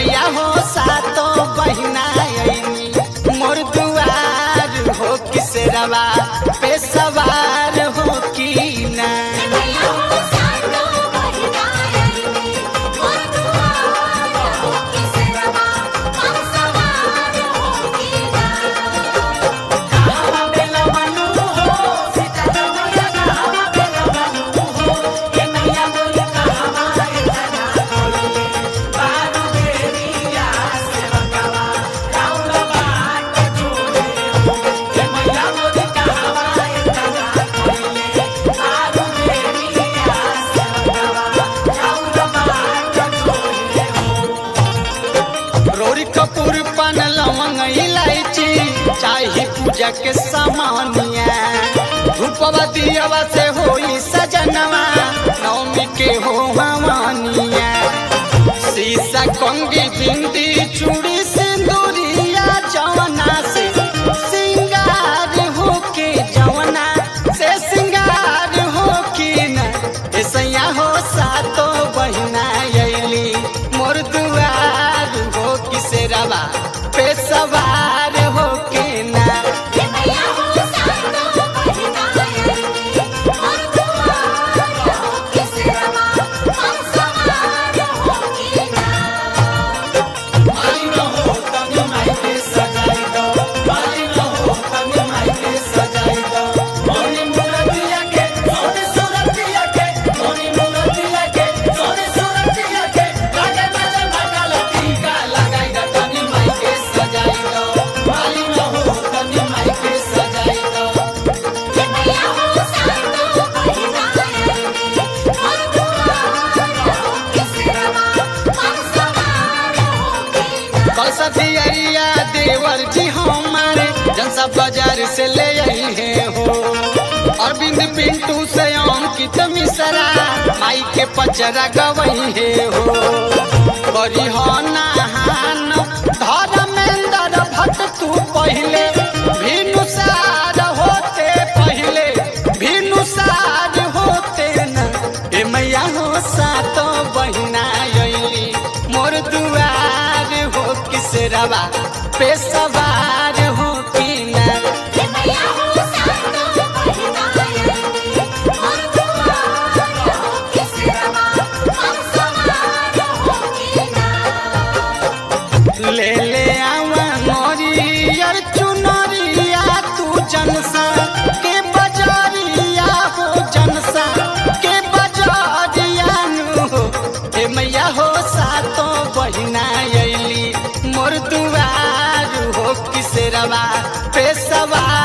मैया हो सातो बहिना अइनी मोर दुआर हो किसरवा पे सवार हो की ना रोरी कपूर पन लवंग इलायची चाही पूजा के सामानिया धूपवा दियावा से होई सजनवा नवमी के हो हवानिया शीशा कंगी बिंदी चूड़ी सिंदूरिया जवना से सिंगार हो के जवना से सिंगार हो की ना ऐसैया हो सातो बहिना अइली मोर दुआर हो किसरवा पे सवार हो के ना कसदिया देवर जी हमारे जनसा बाजार से ले आई है हो अरविंद पिंटू से अंकित मिश्रा माई के पचरा गवई है हो बड़ी हो नहान धर्मेंद्र भट्ट तू पहले भिनुसार होते पहले भिनुसार होते न ए मैया हो सातो बहिना अइली मोर दुआर हो किसरवा पे सवार हो की ना ले ले आवा मोरियर चुनरिया तू जनसा के बजारिया हो जनसा के बजारिया नु हो हे मैया हो सातो बहिना अइली मोर दुआर हो किसरवा पे सवार